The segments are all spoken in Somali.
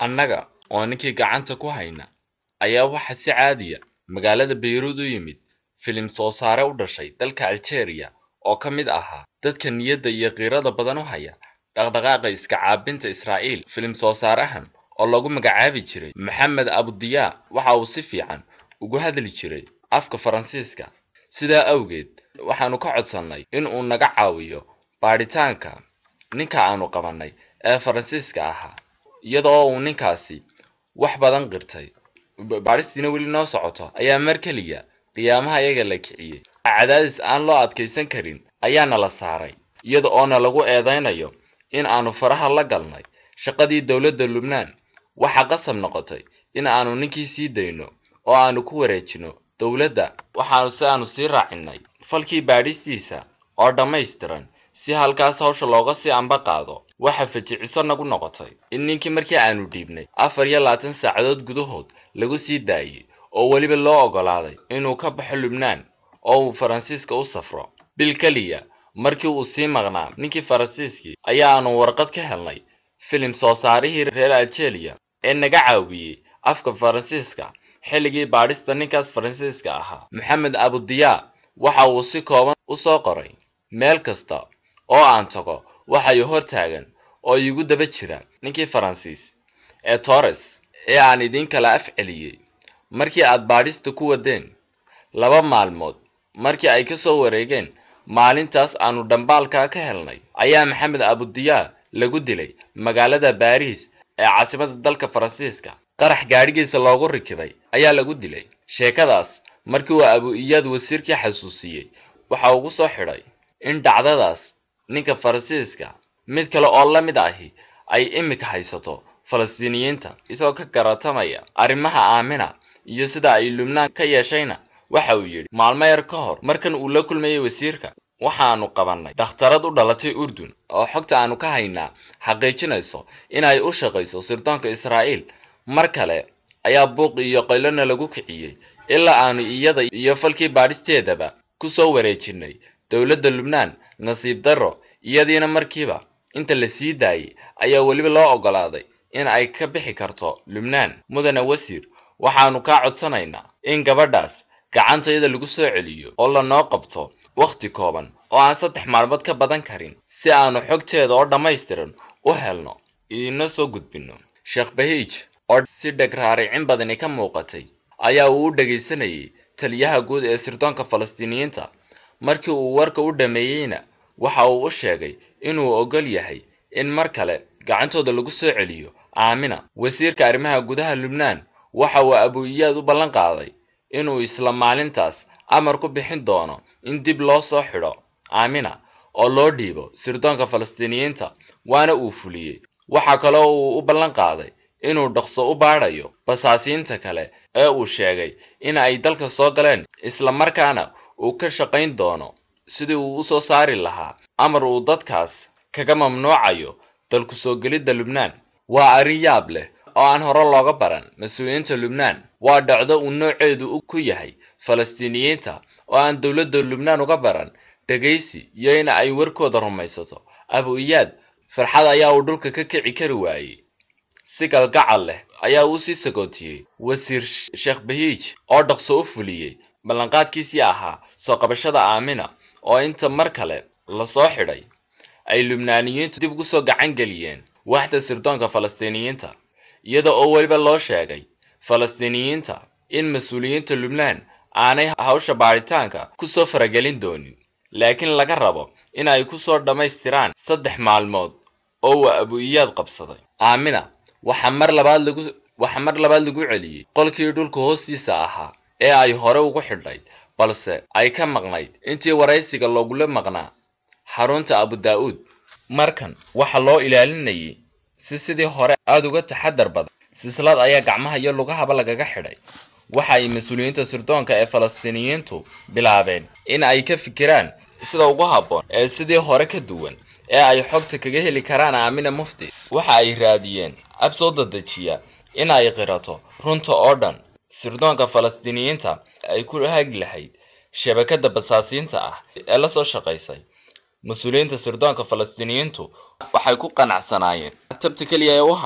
annaga oo ninkii gacanta ku hayna ayaa waxa si caadiya magaalada bayruud u yimid filim soo saare u dhashay dalka algeria oo ka mid ahaa dadka niyadda iyo qiirada badan u haya dhaqdhaqaaqa iska caabinta israa'iil filim soo saarahan oo lagu magacaabi jiray maxamed abudiyaa waxa uu si fiican ugu hadli jiray afka faransiiska sidaa awgeed waxaanu ka codsannay in uu naga caawiyo baadhitaanka ninka aanu qabannay ee faransiiska ahaa iyada oo uu ninkaasi wax badan qirtay baadhistiina weli noo socoto ayaa mar keliya qiyaamaha iyaga la kiciyey cadaadis aan loo adkaysan karin ayaana la saaray iyada oona lagu eedaynayo in aanu faraha la galnay shaqadii dowladda lubnaan waxaa qasab noqotay in aanu ninkii sii dayno oo aanu ku wareejino dowladda waxaanu si aanu sii raacinay falkii baadhistiisa oo dhammaystiran si halkaas hawsha looga sii amba qaado waxa fajiciso nagu noqotay in ninkii markii aanu dhiibnay afar iyo labaatan saacadood gudahood lagu sii daayey oo weliba loo oggolaaday inuu ka baxo lubnaan oo uu faransiiska u safro bil keliya markii uu sii maqnaa ninkii faransiiskii ayaanu warqad ka helnay filim soo saarihii reer algeria ee naga caawiyey afka faransiiska xilligii baadhista ninkaas faransiiska ahaa maxamed abudiyaa waxa uu si kooban u soo qoray meel kasta oo aan tago waxay hor taagan oo iigu daba jira ninkii faransiis ee torres ee aan idiin kala af celiyey markii aad baadhista ku wadeen laba maalmood markii ay ka soo wareegeen maalintaas aanu dhambaalkaa ka helnay ayaa maxamed abudiyaa lagu dilay magaalada baariis ee caasimada dalka faransiiska qarax gaadhigiisa loogu rikibay ayaa lagu dilay sheekadaas markii uu abu-iyaad wasiirkii xasuusiyey waxa ugu soo xidhay in dhacdadaas ninka faransiiska mid kale oo la mid ahi ay imika haysato falastiiniyiinta isagoo ka garatamaya arrimaha aamina iyo sida ay lubnaan ka yeeshayna waxa uu yidhi maalmo yar ka hor markan uu la kulmayay wasiirka waxaanu qabannay dhakhtarad u dhalatay urdun oo xogta aanu ka haynaa xaqiijinayso inay u shaqayso sirdoonka israa'iil mar kale ayaa buuq iyo qaylona lagu kiciyey ilaa aanu iyada iyo falkii baadhisteedaba ku soo wareejinay dowladda lubnaan nasiib darro iyadiina markiiba inta la sii daayey ayaa weliba loo oggolaaday in ay ka bixi karto lubnaan mudane wasiir waxaanu kaa codsanaynaa in gabadhaas gacantayada lagu soo celiyo oo lanoo qabto wakhti kooban oo aan saddex maalmood ka badan karin si aanu xogteeda oo dhammaystiran u helno idiinoo soo gudbinno sheekh bahiij oo si dhegraaricin badani ka muuqatay ayaa uu u dhegaysanayay taliyaha guud ee sirdoonka falastiiniyiinta markii uu warka u dhammeeyeyna waxa uu u sheegay inuu oggol yahay in mar kale gacantooda lagu soo celiyo aamina wasiirka arrimaha gudaha lubnaan waxa uu abu-iyaad u ballan qaaday inuu isla maalintaas amar ku bixin doono in dib loo soo xidho aamina oo loo dhiibo sirdoonka falastiiniyiinta waana uu fuliyey waxaa kaloo uu u ballan qaaday inuu dhaqso u baadhayo basaasiinta kale ee uu sheegay in ay dalka soo galeen isla markaana uu ka shaqayn doono sidii uu u soo saari lahaa amar uu dadkaas kaga mamnuucayo dalku soo gelidda lubnaan waa arrin yaab leh oo aan hore looga baran mas-uuliyiinta lubnaan waa dhacdo uu nooceedu ku yahay falastiiniyiinta oo aan dowladda lubnaan uga baran dhegaysi iyo in ay warkooda rumaysato abu-iyaad farxad ayaa uu dhulka ka kici kari waayey si galgacal leh ayaa uu sii sagootiyey wasiir sheekh bahiij oo dhaqso u fuliyey ballanqaadkiisii ahaa soo qabashada aamina oo inta mar kale lasoo xidhay ay lubnaaniyiintu dib ugu soo gacan geliyeen waaxda sirdoonka falastiiniyiinta iyada oo weliba loo sheegay falastiiniyiinta in mas-uuliyiinta lubnaan aanay hawsha baadhitaanka ku soo faragelin doonin laakiin laga rabo in ay ku soo dhammaystiraan saddex maalmood oo uu abu-iyaad qabsaday aamina waxaa mar labaad lagu waxaa mar labaad lagu celiyey qolkii dhulka hoostiisa ahaa ee ay hore ugu xidhayd balse ay ka maqnayd intii waraysiga loogula maqnaa xarunta abu daa-uud markan waxaa loo ilaalinayay si sidii hore aada uga taxadar badan silsilad ayaa gacmaha iyo lugahaba lagaga xidhay waxa ay mas-uuliyiinta sirdoonka ee falastiiniyiintu bilaabeen in ay ka fikiraan sida ugu habboon ee sidii hore ka duwan ee ay xogta kaga heli karaan aamina mufti waxa ay raadiyeen ab soo dadejiya in ay qirato runta oo dhan sirdoonka falastiiniyiinta ay ku hagi lahayd shabakada basaasiinta ah ee la soo shaqaysay mas-uuliyiinta sirdoonka falastiiniyiintu waxay ku qanacsanaayeen tabta keliya ee u hadhay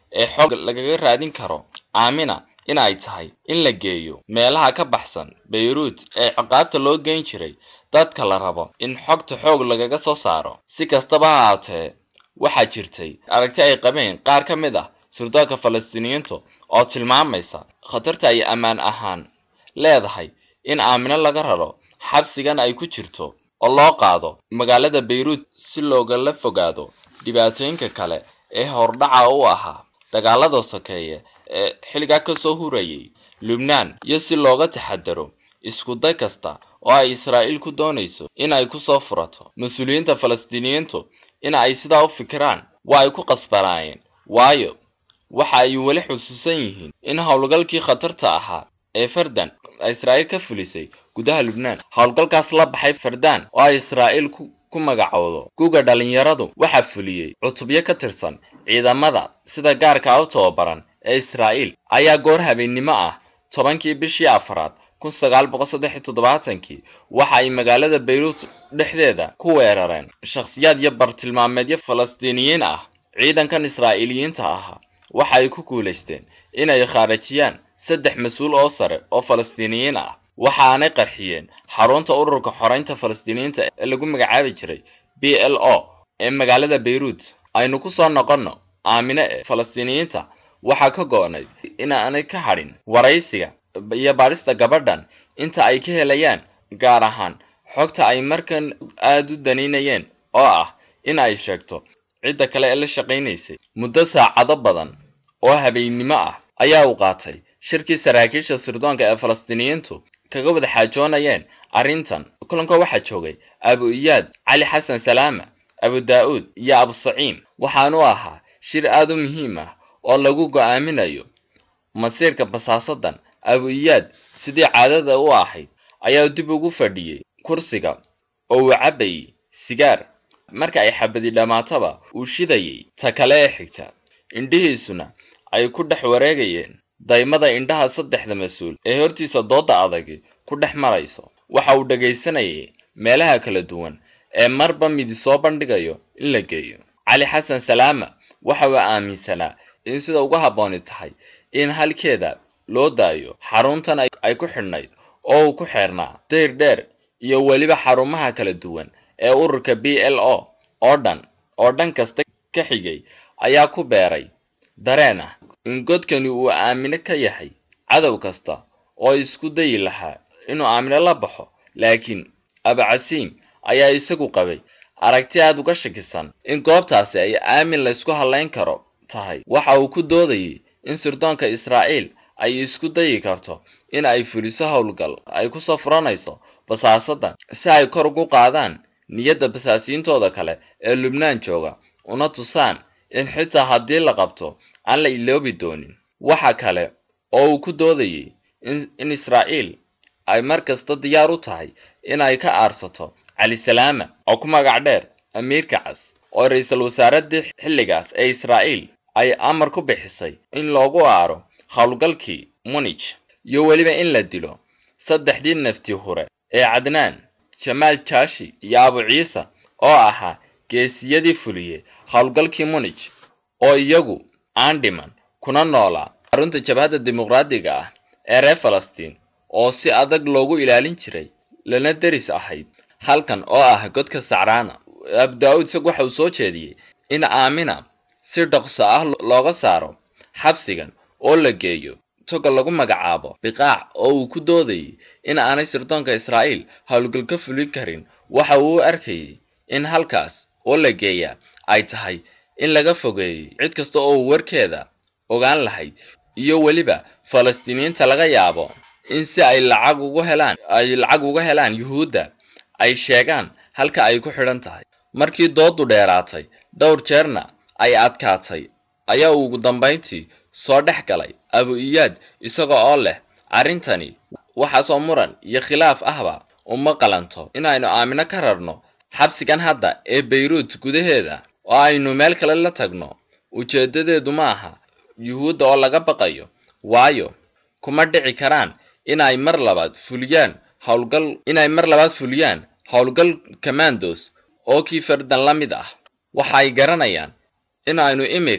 ee xoog lagaga raadin karo aamina in ay tahay in la geeyo meelaha ka baxsan bayruut ee ciqaabta loo geyn jiray dadka la rabo in xogta xoog lagaga soo saaro si kastaba ha haatee waxaa jirtay aragti ay qabeen qaar ka mid ah surdoonka falastiiniyiintu oo tilmaamaysa khatarta ay ammaan ahaan leedahay in aamino laga raro xabsigan ay ku jirto oo loo qaado magaalada bayruut si loogala fogaado dhibaatooyinka kale ee hordhaca u ahaa dagaalada sokeeye ee xilligaa kasoo hurayay lubnaan iyo si looga taxadaro isku day kasta oo ay israa'iil ku doonayso in ay kusoo furato mas-uuliyiinta falastiiniyiintu in ay sidaa u fikiraan waa ay ku qasbanaayeen waayo waxa ay weli xusuusan yihiin in howlgalkii khatarta ahaa ee fardan ay israa'iil ka fulisay gudaha lubnaan howlgalkaas la baxay fardaan oo ay israa'iil ku magacowdo guga dhalinyaradu waxaa fuliyey cutubyo ka tirsan ciidamada sida gaarka u tababaran ee israa'iil ayaa goor habeennimo ah tobankii bishii afaraad kun sagaal boqol saddex iyo toddobaatankii waxa ay magaalada bayruut dhexdeeda ku weerareen shakhsiyaad iyo bartilmaameedyo falastiiniyiin ah ciidankan israa'iiliyiinta ahaa waxa ay ku guulaysteen inay khaarajiyaan saddex mas-uul oo sare oo falastiiniyiin ah waxaanay qarxiyeen xarunta ururka xoreynta falastiiniyiinta ee lagu magacaabi jiray b l o ee magaalada bayruut aynu ku soo noqonno aamine ee falastiiniyiinta waxaa ka go-nay inaanay ka hadhin waraysiga iyo baadhista gabadhan inta ay ka helayaan gaar ahaan xogta ay markan aada u daniinayeen oo ah in ay sheegto cidda kale ee la shaqaynaysay muddo saacado badan oo habeennimo ah ayaa u qaatay shirkii saraakiisha sirdoonka ee falastiiniyiintu kaga wada xaajoonayeen arrintan kulanka waxaa joogay abu iyaad cali xasan salaama abu daa-uud iyo abu saciim waxaanu ahaa shir aada u muhiim ah oo lagu go-aaminayo masiirka basaasadan abu iyaad sidii caadada u ahayd ayaa dib ugu fadhiyey kursiga oo uu cabbayey sigaar marka ay xabadi dhammaataba uu shidayay ta kale ee xigta indhihiisuna ay ku dhex wareegayeen daymada indhaha saddexda mas-uul ee hortiisa dooda adagi ku dhex marayso waxa uu dhagaysanayay meelaha kala duwan ee marba midi soo bandhigayo in la geeyo cali xasan salaama waxa uu aaminsanaa in sida uga habbooni tahay in halkeeda loo daayo xaruntan ay ku xidhnayd oo uu ku xeernaa dayr dheer iyo weliba xarumaha kala duwan ee ururka b l o oo dhan oo dhan kasta ka xigay ayaa ku beeray dareen ah in godkani uu aamino ka yahay cadow kasta oo isku dayi lahaa inuu aamino la baxo laakiin abacasiim ayaa isagu qabay aragti aada uga shakisan in goobtaasi ay aamin laysku hadlayn karo tahay waxa uu ku doodayay in sirdoonka israa'iil ay isku dayi karto in ay fuliso howlgal ay kusoo furanayso basaasadan si ay kor ugu qaadaan niyadda basaasiintooda kale ee lubnaan jooga una tusaan in xitaa haddii la qabto aan la iloobi doonin waxa kale oo uu ku doodayay in israa'iil ay mar kasta diyaar u tahay in ay ka aarsato cali salaama oo ku magac dheer amiirka cas oo ra-iisul wasaaradii xilligaas ee israa'iil ay amar ku bixisay in loogu aaro howlgalkii munij iyo weliba in la dilo saddexdii nafti hure ee cadnaan jamaal jaashi iyo abu ciise oo ahaa geesiyadii fuliyey howlgalkii munij oo iyagu aan dhiman kuna noolaa xarunta jabhadda dimuqraadiga ah ee reer falastiin oo si adag loogu ilaalin jiray lana deris ahayd halkan oo ah godka sacraana abu daa-uud isagu waxa uu soo jeediyey in aamina si dhaqso ah looga saaro xabsigan oo la geeyo toga lagu magacaabo biqaac oo uu ku doodayay in aanay sirdoonka israa'iil howlgal ka fulin karin waxa uu u arkayay in halkaas oo la geeyaa ay tahay in laga fogeeyey cid kasta oo uu warkeeda ogaan lahayd iyo weliba falastiiniyiinta laga yaabo in si ay lacag ugu helaan ay lacag uga helaan yuhuudda ay sheegaan halka ay ku xidhan tahay markii doodu dheeraatay dhowr jeerna ay adkaatay ayaa uu ugu dambayntii soo dhex galay abu iyaad isaga oo leh arrintani waxaasoo muran iyo khilaaf ahba uma qalanto inaynu aamino ka rarno xabsigan hadda ee bayruut gudaheeda oo aynu meel kale la tagno ujeedadeedu ma aha yuhuudda oo laga baqayo waayo kuma dhici karaan inay mar labaad fuliyaan howlgal inay mar labaad fuliyaan howlgal commandos oo kii fardan la mid ah waxay garanayaan in aynu imika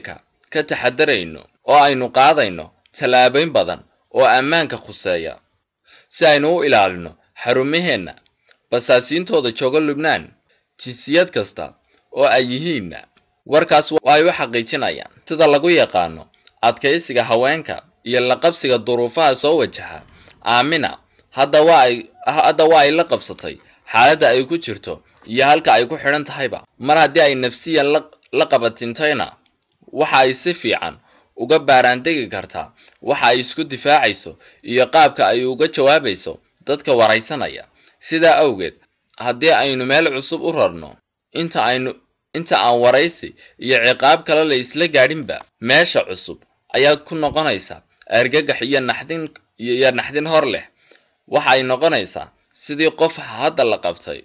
ka taxadarayno oo aynu qaadayno tallaabooyin badan oo ammaanka khuseeya si aynu u ilaalino xarumaheenna basaasiintooda jooga lubnaan jinsiyad kasta oo ay yihiinna warkaas ay u xaqiijinayaan sida lagu yaqaano adkaysiga haweenka iyo la qabsiga duruufaha soo wajaha aamina hadda waa ay hadda waa ay la qabsatay xaaladda ay ku jirto iyo halka ay ku xidhan tahayba mar haddii ay nafsiyan la qabatintayna waxa ay si fiican uga baaraandegi kartaa waxa ay isku difaacayso iyo qaabka ay uga jawaabayso dadka waraysanaya sidaa awgeed haddii aynu meel cusub u rarno inta aynu inta aan waraysi iyo ciqaab kale la isla gaadhinba meesha cusub ayaa ku noqonaysa argagax iyo naxdin iyo naxdin hor leh waxa ay noqonaysaa sidii qof hadda la qabtay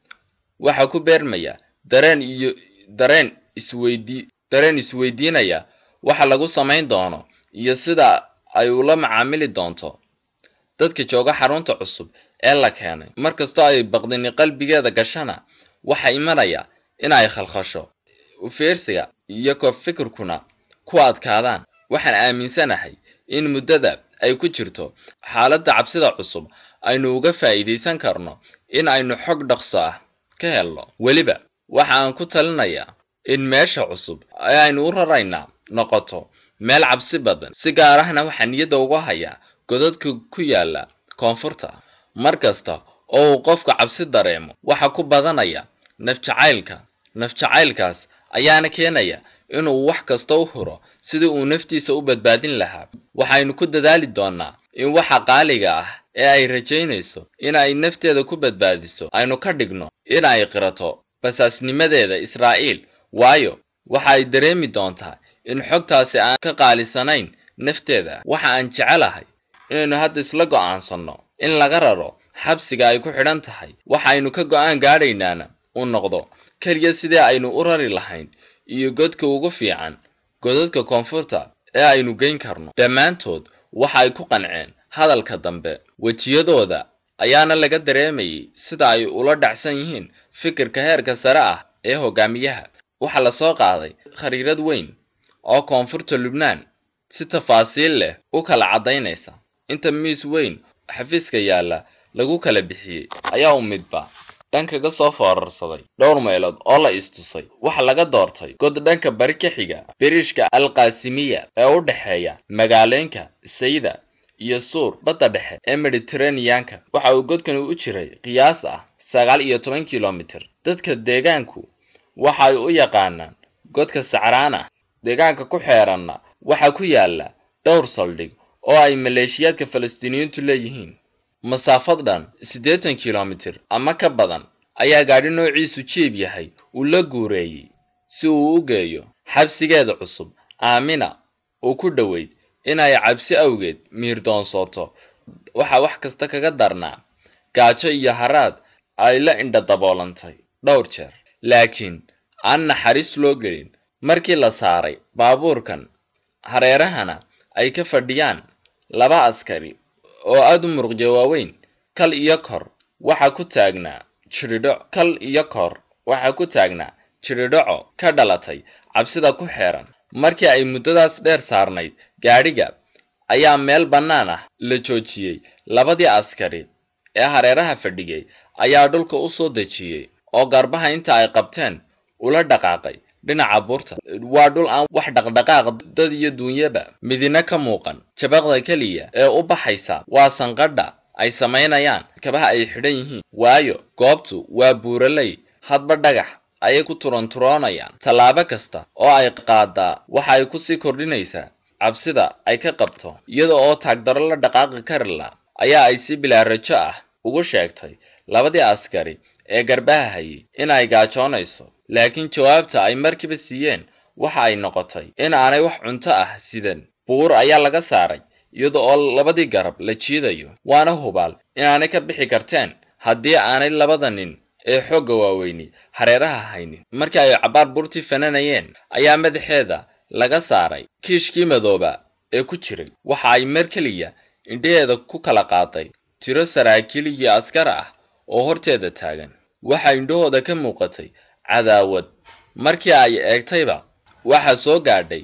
waxa ku beermaya dareen iyo dareen isweydii dareen isweydiinaya waxa lagu samayn doono iyo sida ay ula macaamili doonto dadka jooga xarunta cusub ee la keenay markastoo ay baqdini qalbigeeda gashana waxa imanaya in ay khalkhasho ufiirsiga iyo kor fikirkuna ku adkaadaan waxaan aaminsanahay in muddada ay ku jirto xaaladda cabsida cusub aynu uga faa'iidaysan karno in aynu xog dhaqso ah ka helno weliba waxa aan ku talinayaa in meesha cusub ee aynu u raraynaa noqoto meel cabsi badan si gaar ahna waxaa niyadda uga hayaa godadka ku yaala koonfurta mar kasta oo uu qofka cabsi dareemo waxa ku badanaya nafjacaylka nafjacaylkaas ayaana keenaya inuu wax kasta u huro sidii uu naftiisa u badbaadin lahaa waxaynu ku dadaali doonaa in waxa qaaliga ah ee ay rajaynayso in ay nafteeda ku badbaadiso aynu ka dhigno in ay qirato basaasnimadeeda israa'iil waayo waxa ay dareemi doontaa in xogtaasi aan ka qaalisanayn nafteeda waxa aan jecelahay inaynu hadda isla go'aansanno in laga raro xabsiga ay ku xidhan tahay waxaynu ka go'aan gaadhaynaana uu noqdo keliya sidii aynu u rari lahayn iyo godka ugu fiican godadka koonfurta ee aynu geyn karno dhammaantood waxa ay ku qanceen hadalka dambe wejiyadooda ayaana laga dareemayay sida ay ula dhacsan yihiin fikirka heerka sare ah ee hogaamiyaha waxaa la soo qaaday khariirad weyn oo koonfurta lubnaan si tafaasiil leh u kala caddaynaysa inta miis weyn xafiiska yaalla lagu kala bixiyey ayaa u midba dhankaga soo foorarsaday dhowr meelood oo la istusay waxa laga doortay god dhanka bari ka xiga biriishka alqaasimiya ee u dhexeeya magaalooyinka sayda iyo suur badda dhexe ee mediteraneanka waxa uu godkani u jiray qiyaas ah sagaal iyo toban kilomitir dadka deegaanku waxa ay u yaqaanaan godka sacraana deegaanka ku xeeranna waxaa ku yaala dhowr saldhig oo ay maleeshiyaadka falastiiniyiintu leeyihiin masaafad dhan siddeetan kilomitir ama ka badan ayaa gaadhi noociisu jiib yahay uu la guureeyey si uu u geeyo xabsigeeda cusub aamina uu ku dhoweyd inay cabsi awgeed miirdoonsooto waxaa wax kasta kaga darnaa gaajo iyo haraad ay la indha daboolantay dhowr jeer laakiin aan naxariis loo gelin markii la saaray baabuurkan hareerahana ay ka fadhiyaan laba askari oo aada u muruqja waaweyn kal iyo kor waxaa ku taagnaa jiridho kal iyo kor waxaa ku taagnaa jiridhaco ka dhalatay cabsida ku xeeran markii ay muddadaas dheer saarnayd gaadhiga ayaa meel bannaan ah la joojiyey labadii askari ee hareeraha fadhigay ayaa dhulka u soo dejiyey oo garbaha inta ay qabteen ula dhaqaaqay dhinaca buurta waa dhul aan wax dhaqdhaqaaq dad iyo duunyaba midina ka muuqan jabaqda keliya ee u baxaysa waa sanqadha ay samaynayaan kabaha ay xidhan yihiin waayo goobtu waa buuraley hadba dhagax ayay ku turanturoonayaan tallaabo kasta oo ay qaadaa waxa ay kusii kordhinaysaa cabsida ay ka qabto iyada oo taagdaro la dhaqaaqi karila ayaa ay si bilaa rajo ah ugu sheegtay labadii askari ee garbaha hayay in ay gaajoonayso laakiin jawaabta ay markiiba siiyeen waxa ay noqotay in aanay wax cunto ah sidan buur ayaa laga saaray iyada oo labadii garab la jiidayo waana hubaal inaanay ka bixi karteen haddii aanay labada nin ee xoogga waaweyni hareeraha haynin markii ay cabbaar buurtii fananayeen ayaa madaxeeda laga saaray kiishkii madooba ee ku jiray waxa ay mar keliya indhaheeda ku kala qaaday tiro saraakiil iyo askar ah oo horteeda taagan waxaa indhahooda ka muuqatay cadaawad markii ay eegtayba waxaa soo gaadhay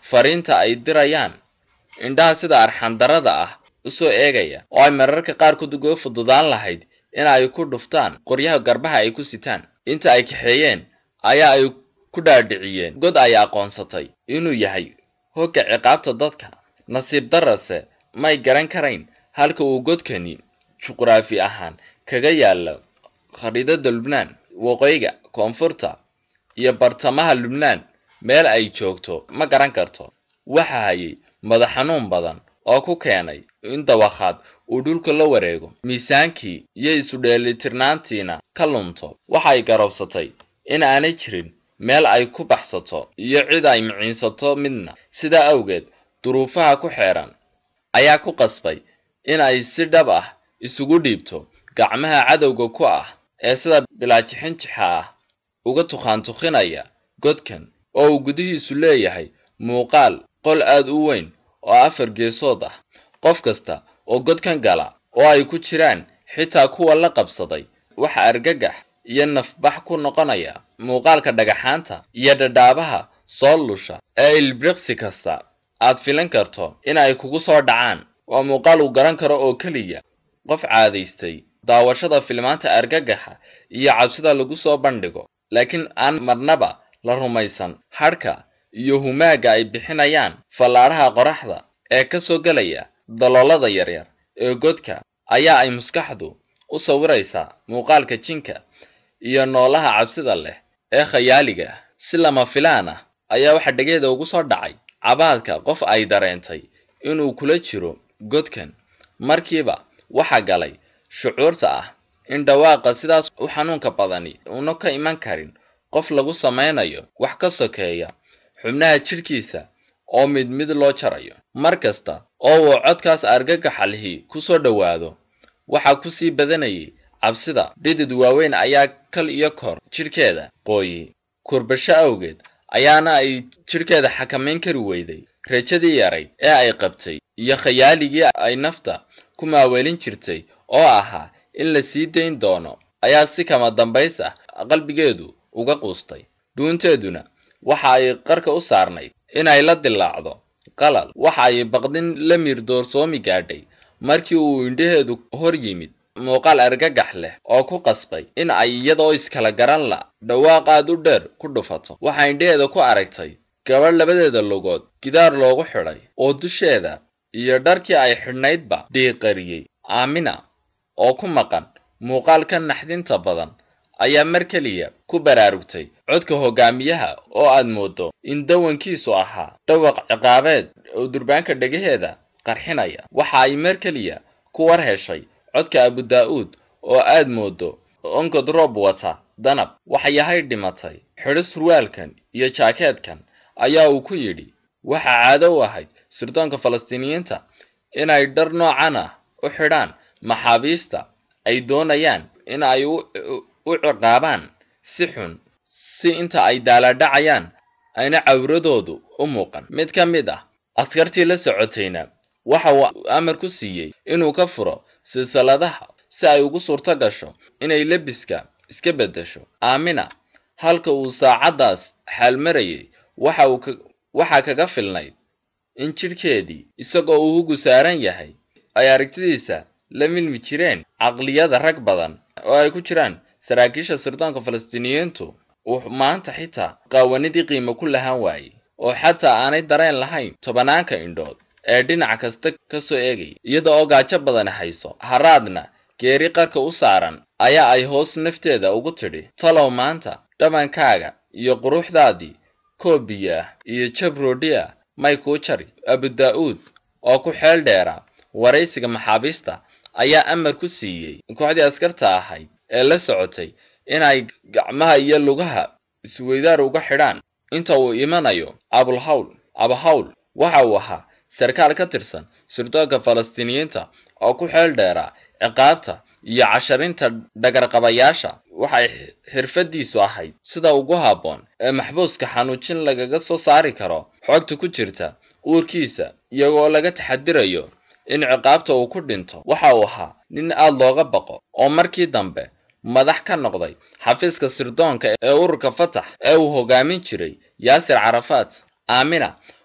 fariinta ay dirayaan indhaha sida arxandarada ah usoo eegaya oo ay mararka qaarkood uga fududaan lahayd in ay ku dhuftaan qoryaha garbaha ay ku sitaan inta ay kaxeeyeen ayaa ay ku dhaadhiciyeen god ay aqoonsatay inuu yahay hogga ciqaabta dadka nasiib darase may garan karayn halka uu godkani juqraafi ahaan kaga yaalo khariidada lubnaan waqooyiga koonfurta iyo bartamaha lubnaan meel ay joogto ma garan karto waxa hayay madax xanuun badan oo ku keenay in dawakhaad uu dhulka la wareego miisaankii iyo isu dheelitirnaantiina ka lunto waxay garowsatay in aanay jirin meel ay ku baxsato iyo cid ay miciinsato midna sidaa awgeed duruufaha ku xeeran ayaa ku qasbay in ay si dhab ah isugu dhiibto gacmaha cadowga ku ah ee sida bilaajixinjixa ah uga tukhaantukhinaya godkan oo uu gudihiisu leeyahay muuqaal qol aad u weyn oo afar geesood ah qof kasta oo godkan gala oo ay ku jiraan xitaa kuwa la qabsaday waxa argagax iyo nafbax ku noqonaya muuqaalka dhagaxaanta iyo dhadhaabaha soo lusha ee ilbriqsi kasta aad filan karto in ay kugu soo dhacaan waa muuqaal uu garan karo oo keliya qof caadaystay daawashada filmaanta argagaxa iyo cabsida lagu soo bandhigo laakiin aan marnaba la rumaysan hadhka iyo humaaga ay bixinayaan fallaadhaha qoraxda ee ka soo gelaya daloolada yaryar ee godka ayaa ay maskaxdu u sawiraysaa muuqaalka jinka iyo noolaha cabsida leh ee khayaaliga ah si lama filaan ah ayaa waxaa dhegeeda ugu soo dhacay cabaadka qof ay dareentay inuu kula jiro godkan markiiba waxa galay shucuurta ah in dhawaaqa sidaas u xanuunka badani una ka iman karin qof lagu samaynayo wax ka sokeeya xubnaha jidhkiisa oo mid mid loo jarayo mar kasta oo uu codkaas argagaxa lihi ku soo dhowaado waxaa ku sii badanayay cabsida dhidid waaweyn ayaa kal iyo kor jidhkeeda qooyey kurbasho awgeed ayaana ay jidhkeeda xakamayn kari weyday rajadii yarayd ee ay qabtay iyo khayaaligii ay nafta ku maaweelin jirtay oo ahaa in la sii dayn doono ayaa si kama dambays ah qalbigeedu uga quustay dhuunteeduna waxa ay qarka u saarnayd inay la dilaacdo qalal waxa ay baqdin la miir doorsoomi gaadhay markii uu indhaheedu hor yimid muuqaal argagax leh oo ku qasbay in ay iyadoo iskala garan la dhawaaq aad u dheer ku dhufato waxaa indhaheeda ku aragtay gabadh labadeeda lugood gidaar loogu xidhay oo dusheeda iyo dharkii ay xidhnaydba dhiiqariyey aamina oo ku maqan muuqaalka naxdinta badan ayaa mar keliya ku baraarugtay codka hogaamiyaha oo aad moodo in dawankiisu ahaa dhawaq ciqaabeed oo durbaanka dhegaheeda qarxinaya waxa ay mar keliya ku war heshay codka abudaa-uud oo aad moodo onkod roob wata danab waxyahay dhimatay xidho surwaalkan iyo jaakeedkan ayaa uu ku yidhi waxaa caado u ahayd sirdoonka falastiiniyiinta inay dhar noocan ah u xidhaan maxaabiista ay doonayaan in ay u ciqaabaan si xun si inta ay daalaadhacayaan ayna cawradoodu u muuqan mid ka mid ah askartii la socotayna waxa uu amar ku siiyey inuu ka furo silsiladaha si ay ugu suurto gasho inay lebiska iska beddesho aamina halka uu saacaddaas xaalmarayay waxa uu waxaa kaga filnayd in jidhkeedii isagoo uu hugu saaran yahay ay aragtidiisa la milmi jireen caqliyada rag badan oo ay ku jiraan saraakiisha sirdoonka falastiiniyiintu uu maanta xitaa qaawanidii qiimo ku lahaan waayey oo xataa aanay dareen lahayn tobanaanka indhood ee dhinac kasta ka soo eegaya iyada oo gaajo badani hayso haraadna geeri qarka u saaran ayaa ay hoos nafteeda ugu tidhi talow maanta dhabankaaga iyo quruxdaadii koobiya ah iyo jabroodhi ah may kuu jari abudaa-uud oo ku xeel dheera waraysiga maxaabiista ayaa amar ku siiyey kooxdii askarta ahayd ee la socotay inay gacmaha iyo lugaha isweydaar uga xidhaan inta uu imanayo abulhawl abahawl waxa uu ahaa sarkaal ka tirsan sirdoonka falastiiniyiinta oo ku xeel dheeraa ciqaabta iyo casharinta dhagarqabayaasha waxay xirfadiisu ahayd sida ugu habboon ee maxbuuska xanuujin lagaga soo saari karo xogta ku jirta uurkiisa iyagoo laga taxadirayo in ciqaabta uu ku dhinto waxa uu ahaa nin aad looga baqo oo markii dambe madax ka noqday xafiiska sirdoonka ee ururka fatax ee uu hogaamin jiray yaasir carafaat aamina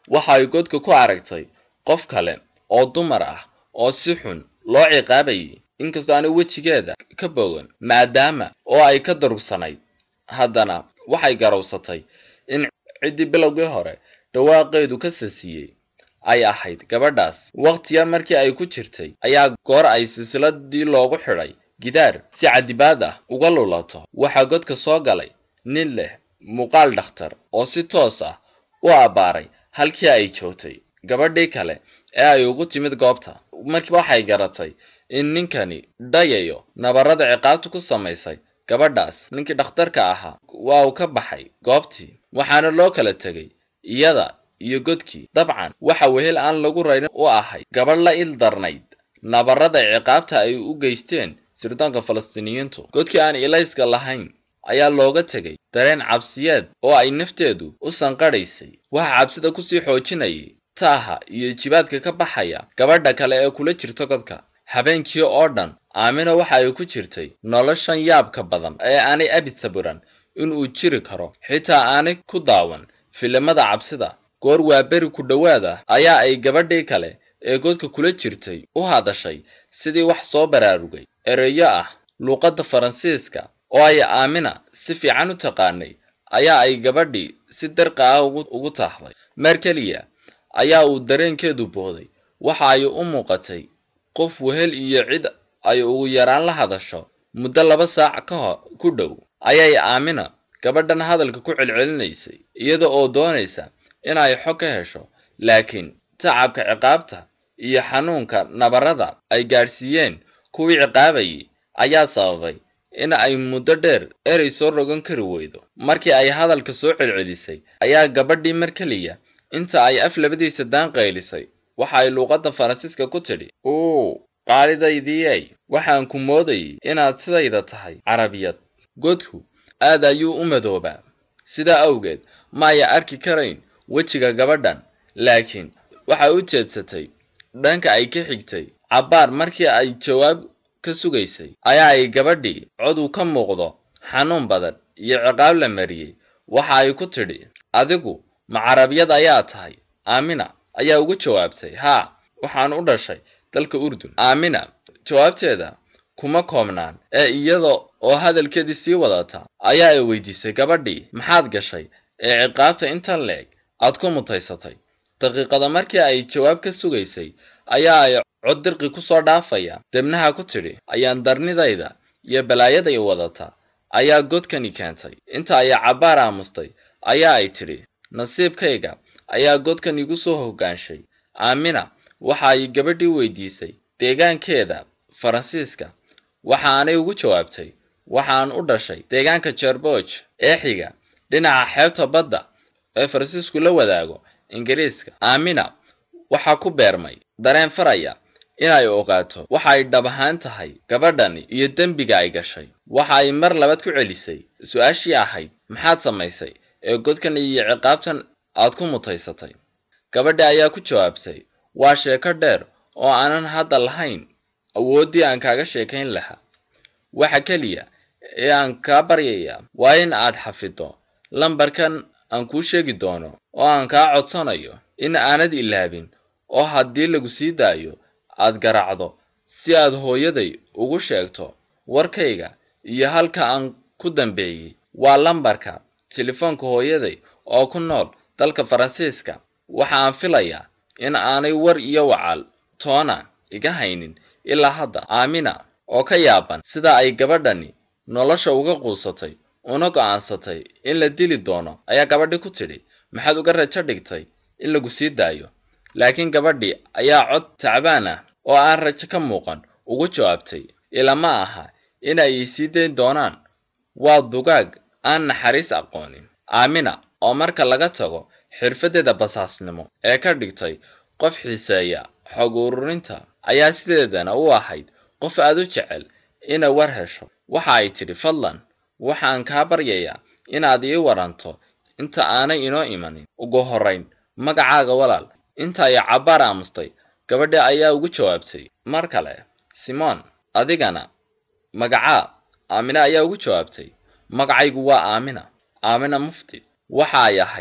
waxa ay godka ku aragtay qof kale oo dumar ah oo si xun loo ciqaabayay inkastoo aanay wejigeeda ka bogan maadaama oo ay ka darugsanayd haddana waxay garowsatay in ciddii bilowgii hore dhawaaqeedu ka sasiyey ay ahayd gabadhaas waqti yar markii ay ku jirtay ayaa goor ay silsiladii loogu xidhay gidaar si cadibaad ah uga lulato waxaa godka soo galay nin leh muuqaal dhakhtar oo si toos ah u abbaaray halkii ay joogtay gabadhii kale ee ay ugu timid goobta markiiba waxay garatay in ninkani dhayayo nabarada ciqaabtu ku samaysay gabadhaas ninkii dhakhtarka ahaa waa uu ka baxay goobtii waxaana loo kala tegay iyada iyo godkii dabcan waxa wehel aan lagu raynin u ahayd gabadh la il darnayd nabarada ciqaabta ay u geysteen sirdoonka falastiiniyiintu godkii aan ilayska lahayn ayaa looga tegay dareen cabsiyeed oo ay nafteedu u sanqadhaysay waxa cabsida kusii xoojinayay taaha iyo jibaadka ka baxaya gabadha kale ee kula jirta godka habeenkii oo dhan aamina waxa ay ku jirtay noloshan yaabka badan ee aanay abid sabiran inuu jiri karo xitaa aanay ku daawan filimada cabsida goor waa beri ku dhowaad ah ayaa ay gabadhii kale ee godka kula jirtay u hadashay sidii wax soo baraarugay ereyo ah luuqadda faransiiska oo ay aamina si fiican u taqaanay ayaa ay gabadhii si darqa ah ugu taahday maar keliya ayaa uu dareenkeedu booday waxa ay u muuqatay qof wehel iyo cid ay ugu yaraan la hadasho muddo laba saac ka hor ku dhow ayay aamina gabadhan hadalka ku celcelinaysay iyada oo doonaysa inay xog ka hesho laakiin tacabka ciqaabta iyo xanuunka nabarada ay gaadhsiiyeen kuwii ciqaabayay ayaa sababay in ay muddo dheer erey soo rogan kari weydo markii ay hadalka soo celcelisay ayaa gabadhii mar keliya inta ay af labadiisa daan qaylisay waxa ay luuqadda faransiiska ku tidhi uu qaalidaydiyey waxaan ku moodayay inaad sidayda tahay carabiyad godku aad ayuu u madoobaa sidaa awgeed ma aya arki karayn wejiga gabadhan laakiin waxay u jeedsatay dhanka ay ka xigtay cabbaar markii ay jawaab ka sugaysay ayaa ay gabadhii cod uu ka muuqdo xanuun badan iyo ciqaab la mariyey waxa ay ku tidhi adigu ma carabiyad ayaa tahay aamina ayaa ugu jawaabtay haa waxaan u dhashay dalka urdun aamina jawaabteeda kuma koobnaan ee iyada oo hadalkeedii sii wadata ayaa ay weydiisay gabadhii maxaad gashay ee ciqaabta intan leeg aad ku mutaysatay daqiiqada markii ay jawaab ka sugaysay ayaa ay cod dirqi ku soo dhaafaya debnaha ku tidhi ayaan darnidayda iyo balaayaday wadata ayaa godkani keentay inta ay cabbaar aamustay ayaa ay tidhi nasiibkayga ayaa godkan igu soo hoggaanshay aamina waxa ay gabadhii weydiisay deegaankeeda faransiiska waxaanay ugu jawaabtay waxaan u dhashay deegaanka jerbooj ee xiga dhinaca xeebta badda ee faransiisku la wadaago ingiriiska aamina waxaa ku beermay dareen faraya inay ogaato waxa ay dhab ahaan tahay gabadhani iyo dembiga ay gashay waxa ay mar labaad ku celisay su-aashii ahayd maxaad samaysay ee godkan iyo ciqaabtan aad ku mutaysatay gabadhi ayaa ku jawaabtay waa sheeko dheer oo aanan hadda lahayn awooddii aan kaaga sheekayn lahaa waxa keliya ee aan kaa baryayaa waa in aad xafiddo lambarkan aan kuu sheegi doono oo aan kaa codsanayo in aanad ilaabin oo haddii lagu sii daayo aad garaacdo si aad hooyaday ugu sheegto warkayga iyo halka aan ku dambeeyey waa lambarka telefoonka hooyaday oo ku nool dalka faransiiska waxa aan filayaa in aanay war iyo wacaal toona iga haynin ilaa hadda aamina oo ka yaaban sida ay gabadhani nolosha uga quusatay una go'aansatay in la dili doono ayaa gabadhi ku tidhi maxaad uga rajo dhigtay in lagu sii daayo laakiin gabadhii ayaa cod tacbaan ah oo aan rajo ka muuqan ugu jawaabtay ilama aha in ay sii dayn doonaan waa dugaag aan naxariis aqoonin aamina oo marka laga tago xirfaddeeda basaasnimo ee ka dhigtay qof xiiseeya xog ururinta ayaa sideedana u ahayd qof aad u jecel inay war hesho waxa ay tidhi fadlan waxaan kaa baryayaa inaad ii waranto inta aanay inoo imanin ugu horrayn magacaaga walaal inta ay cabbaar aamustay gabadhi ayaa ugu jawaabtay mar kale simon adigana magacaa aamina ayaa ugu jawaabtay magacaygu waa aamina aamina mufti waxa ay ahayd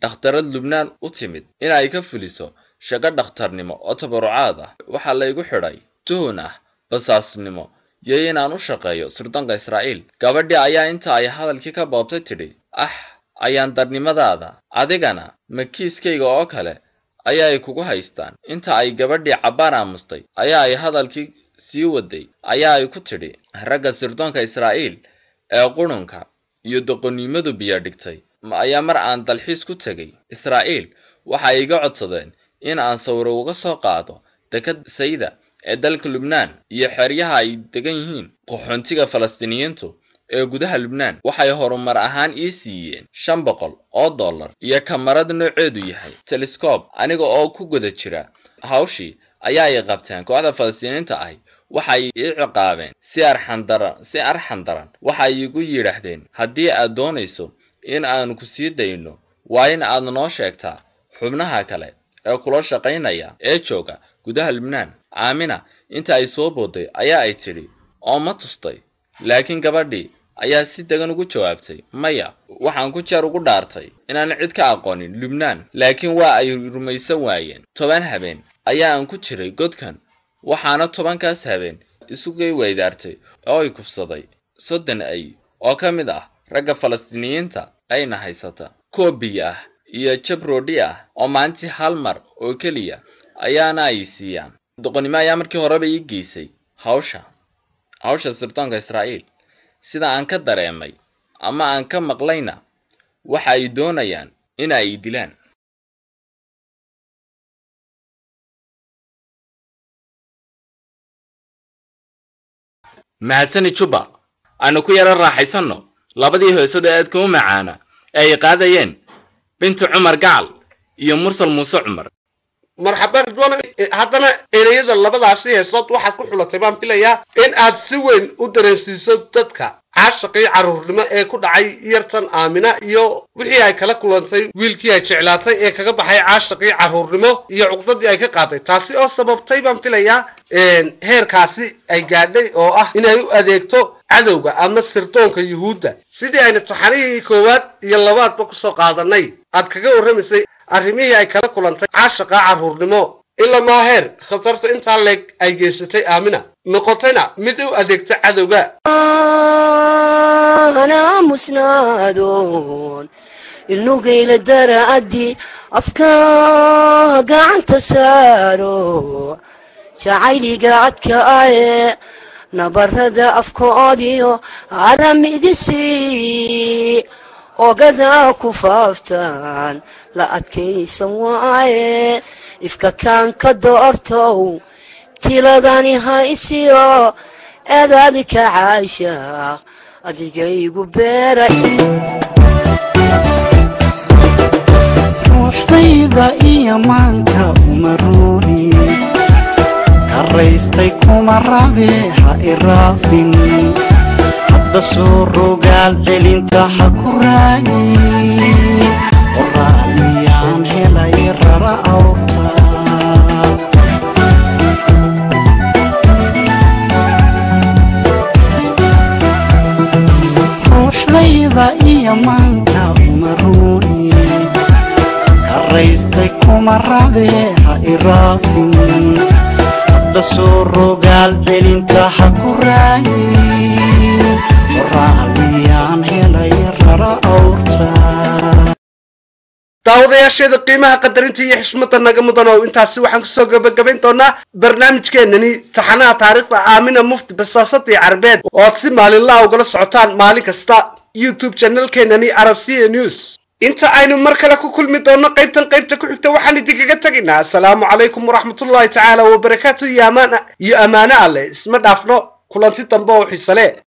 dhakhtarad lubnaan u timid in ay ka fuliso shaqo dhakhtarnimo oo tabarucaad ah waxaa laygu xidhay tuhun ah basaasnimo iyo inaan u shaqeeyo sirdoonka israa'iil gabadhii ayaa inta ay hadalkii ka boobtay tidhi ah ayaan darnimadaada adigana ma kiiskayga oo kale ayaa ay kugu haystaan inta ay gabadhii cabbaar aamustay ayaa ay hadalkii sii waday ayaa ay ku tidhi ragga sirdoonka israa'iil ee qurunka iyo doqonnimadu biyo dhigtay ayaa mar aan dalxiis ku tegay israa'iil waxa ay iga codsadeen in aan sawiro uga soo qaado dekad sayda ee dalka lubnaan iyo xeryaha ay degan yihiin qaxoontiga falastiiniyiintu ee gudaha lubnaan waxay horumar ahaan ii siiyeen shan boqol oo dollar iyo kamarad nooceedu yahay telescob aniga oo ku guda jira hawshii ayaa ay qabteen kooxda falastiiniinta ahi waxay ii ciqaabeen si arxandaran si arxan daran waxay igu yidhaahdeen haddii aad doonayso in aanu ku sii dayno waa in aad noo sheegtaa xubnaha kale ee kula shaqaynaya ee jooga gudaha lubnaan aamina inta ay soo booday ayaa ay tidhi oo ma tustay laakiin gabadhii ayaa si degan ugu jawaabtay maya waxaan ku jeer ugu dhaartay inaan cid ka aqoonin lubnaan laakiin waa ay rumaysan waayeen toban habeen ayaa aan ku jiray godkan waxaana tobankaas habeen isugay weydaartay oo ay kufsaday soddon ay oo ka mid ah ragga falastiiniyiinta ayna haysata koobiya ah iyo jabroodhi ah oo maalintii hal mar oo keliya ayaana ay siiyaan doqonnimo ayaa markii horeba ii geysay hawsha hawsha sirdoonka israa'iil sida aan ka dareemay ama aan ka maqlayna waxa ay doonayaan in ay dilaan mahadsani juba aanu ku yaro raaxaysanno labadii heesada aadka u macaana ee ay qaadayeen bintu cumar gacal iyo mursal muuse cumar marxaban ridwan haddana ereyada labadaasi heesood waxaad ku xulatay baan filayaa in aad si weyn u dareensiiso dadka caashaqii carruurnimo ee ku dhacay yartan aamina iyo wixii ay kala kulantay wiilkii ay jeclaatay ee kaga baxay caashaqii carruurnimo iyo cuqdadii ay ka qaaday taasi oo sababtay baan filayaa heerkaasi ay gaadhay oo ah inay u adeegto cadowga ama sirdoonka yuhuudda sidii aynu taxanihii koowaad iyo labaadba kusoo qaadanay aad kaga warramaysay arrimihii ay kala kulantay caashaqa carruurnimo ilaa maaheer khatarta intaa leeg ay geysatay aamina noqotayna mid u adeegta cadowga أنا مسناد النقيل درادي أفكار قاعد تسارو شعيلي قاعد كآية نبرد أفكاري أرمي دسي وقذا كفافتان لا أتكي سواي إفكا كان كدورتو تلقاني هايسيو eedaadi ka caasha adigaygu beeray ruuxdayda iyo maanka uma ruuri karaystay kuma rabe ha iraafin hadba soo rogaal celinta ha ku raagi qoraalmiyaan helay rara awta ruuxdayda iyo maanka uma ruuri karaystay kuma rabe ha iraafin hadba soo rogaal celinta ha ku raagi qoraalmiyaan helay rara awrta daawadayaasheeda qiimaha qadarinta iyo xishmada naga mudan oo intaasi waxaan kusoo gabagabayn doonaa barnaamijkeenani taxanaha taariikhda aamina mufti basaasadii carbeed oo aad si maalinlaha ugala socotaan maalin kasta youtube channelkeenani arabsiya news inta aynu mar kale ku kulmi doonno qaybtan qaybta ku xigta waxaan idinkaga tegaynaa asalaamu calaykum waraxmatullahi tacaala wabarakaatu iyo amaana iyo ammaano alleh isma dhaafno kulanti dambe oo xiise leh